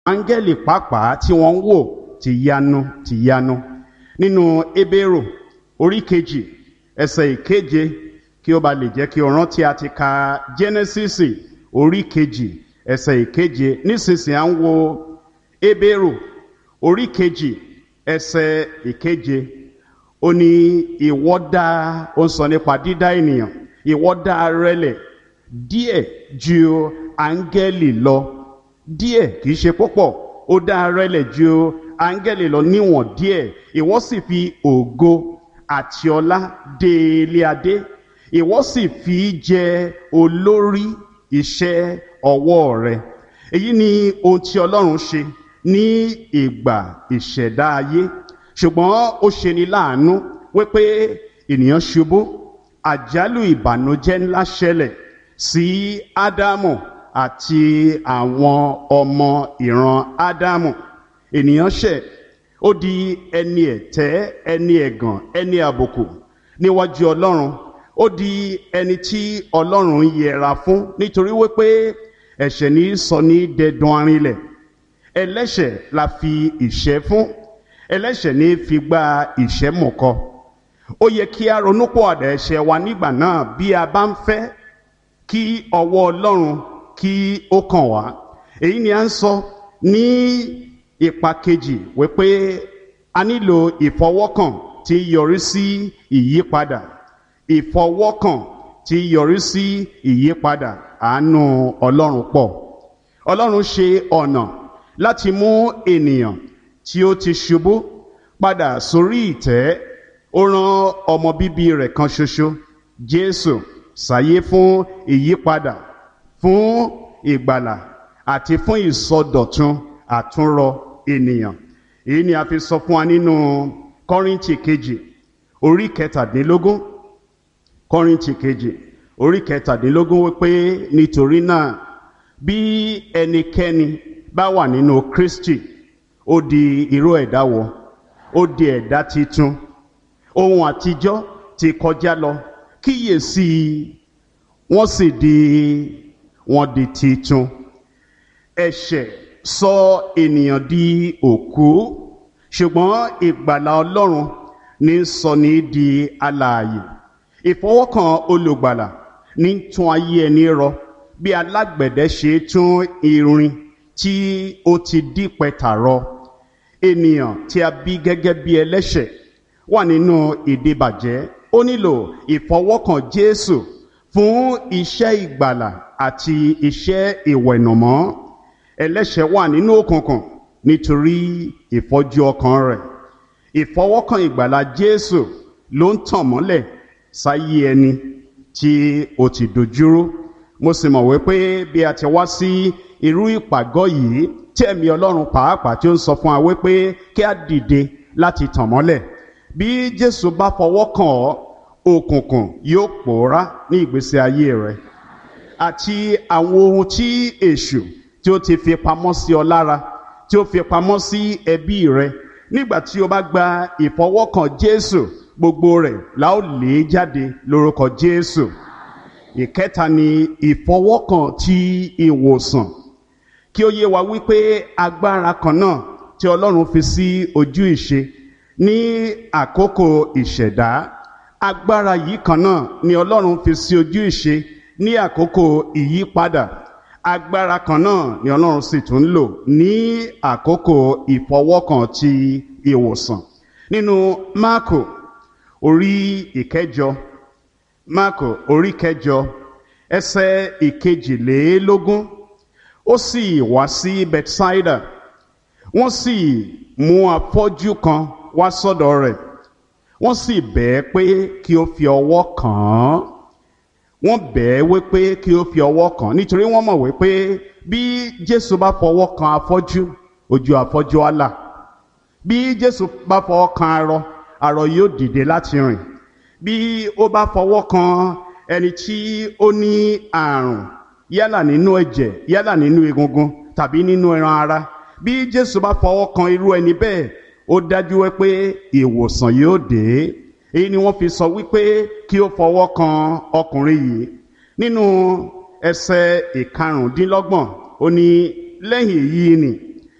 áńgẹ́lì pàápàá tí wọ́n ń wò ti yanu ti yanu nínú ebéèrò orí kejì ẹsẹ̀ ìkeje kí ó ba lè jẹ́ kí o rántí a ti ka jẹ́nẹ́sísì orí kejì ẹsẹ̀ ìkeje nísinsìnyí à ń wo ebéèrò orí kejì ẹsẹ̀ ìkeje ó ní ìwọ dá ó ń sọ nípa dídá ènìyàn ìwọ dá rẹlẹ̀ díẹ̀ ju áńgẹ́lì lọ díẹ̀ kìí ṣe púpọ̀ ó dá rẹlẹ̀ ju áńgẹ́lì lọ níwọ̀n díẹ̀ ìwọ sì fi ògo àti ọlá dé ilé adé ìwọ sì fi jẹ olórí iṣẹ́ ọwọ́ rẹ èyí ni ohun tí ọlọ́run ṣe ní ìgbà ìṣẹ̀dá ayé ṣùgbọ́n ó ṣe ni láàánú wípé ènìyàn ṣubú àjálù ìbànújẹ́ ńlá ṣẹlẹ̀ sí ádámù àti àwọn ọmọ ìran ádámù ènìyàn ṣẹ̀ ó di ẹni ẹ̀tẹ́ ẹni ẹ̀gàn ẹni àbùkù níwájú ọlọ́run ó di ẹni tí ọlọ́run yẹra fún nítorí wípé ẹ̀ṣẹ̀ ní sọ ní dẹdun arinlẹ̀ ẹlẹ́ṣẹ̀ la fi ìṣẹ́ fún ẹlẹ́ṣẹ̀ ní fi gba ìṣẹ́ mọ̀kọ ó yẹ kí a ronúpọ̀ àdá ẹ̀ṣẹ̀ wa nígbà náà bí a bá ń fẹ́ kí ọwọ́ ọlọ́run kí ó kàn wá èyí ni a ń sọ ní ipa kejì wípé a nílò ìfọwọ́kàn tí yọrí sí ìyípadà ìfọwọ́kàn tí yọrí sí ìyípadà àánú ọlọ́run pọ̀ ọlọ́run ṣe ọ̀nà láti mú ènìyàn tí ó ti ṣubú padà sórí ìtẹ́ ó rán ọmọ bíbí rẹ̀ kan ṣoṣo jésù sáyé fún ìyípadà fún ìgbàlà àti fún ìsọdọ̀tun àtúnrọ ènìyàn èyí ni a fi sọ fún wa nínú kọ́ríntì kejì orí kẹtàdínlógún kọ́ríntì kejì orí kẹtàdínlógún wípé nítorí náà bí ẹnikẹ́ni bá wà nínú kristi ó di irú ẹ̀dá wọ ó di ẹ̀dá titun ohun àtijọ́ ti kọjá lọ kíyèsí wọ́n sì di wọ́n di titun ẹ̀ṣẹ̀ sọ ènìyàn di òkú ṣùgbọ́n ìgbàlà ọlọ́run ní sọ ní di alààyè ìfọwọ́kàn olùgbàlà ní tún ayé ẹni rọ bí alágbẹ̀dẹ ṣe tún irin tí ó ti dí pẹ̀tà rọ ènìyàn tí a bí gẹ́gẹ́ bí ẹlẹ́ṣẹ̀ wà nínú ìdíbàjẹ́ ó nílò ìfọwọ́kàn jésù fún iṣẹ́ ìgbàlà àti iṣẹ́ ìwẹ̀nùmọ́ ẹlẹ́ṣẹ̀ wà nínú òkùnkùn nítorí ìfọ́jú ọkàn rẹ̀ ìfọwọ́kàn ìgbàlà jésù ló ń tàn mọ́lẹ̀ sáyé ẹni tí ó ti dojúrú mo sì mọ̀ wípé bí a ti wá sí irú ìpàgọ́ yìí tí ẹ̀mí ọlọ́run pàápàá tí ó ń sọ fún wa wípé kí a dìde láti tàn mọ́lẹ̀ bí jésù bá fọwọ́ kàn ọ́ òkùnkùn yóò pòórá ní ìgbésí ayé rẹ àti àwọn ohun tí èṣù tí ó ti fi pamọ́ sí ọ lára tí ó fi pamọ́ sí ẹbí rẹ nígbà tí o bá gba ìfọwọ́kàn jésù gbogbo rẹ̀ la ó lé jáde lórúkọ jésù ìkẹta ni ìfọwọ́kàn ti ìwòsàn kí ó yé wa wípé agbára kan náà tí ọlọ́run fi sí ojú ìṣe ní àkókò ìṣẹ̀dá agbára yìí kan náà ni ọlọ́run fi sí ojú ìṣe ní àkókò ìyípadà agbára kan náà ni ọlọ́run sì tún lò ní àkókò ìfọwọ́kàn ti ìwòsàn nínú máàkò orí ìkẹjọ máàkò orí kẹjọ ẹsẹ ìkejìlélógún ó sì wá sí bethsaida wọ́n sì mú afọ́jú kan wá sọ́dọ̀ rẹ̀ wọ́n sì bẹ̀ẹ́ pé kí ó fi ọwọ́ kàn án wọ́n bẹ̀ẹ́ wípé kí ó fi ọwọ́ kàn án nítorí wọ́n mọ̀ wípé bí jésù bá fọwọ́ kan afọ́jú ojú afọ́jú á là bí jésù bá fọwọ́ kan arọ arọ yóò dìde láti rìn bí ó bá fọwọ́ kan ẹni tí ó ní àrùn yálà nínú ẹ̀jẹ̀ yálà nínú egungun tàbí nínú ẹran ara bí jésù bá fọwọ́ kan irú ẹni bẹ́ẹ̀ ó dájú wípé ìwòsàn yóò dé èyí ni wọ́n fi sọ wípé kí ó fọwọ́ kan ọkùnrin yìí nínú ẹsẹ̀ ìkarùndínlọ́gbọ̀n ó ní lẹ́yìn èyí ni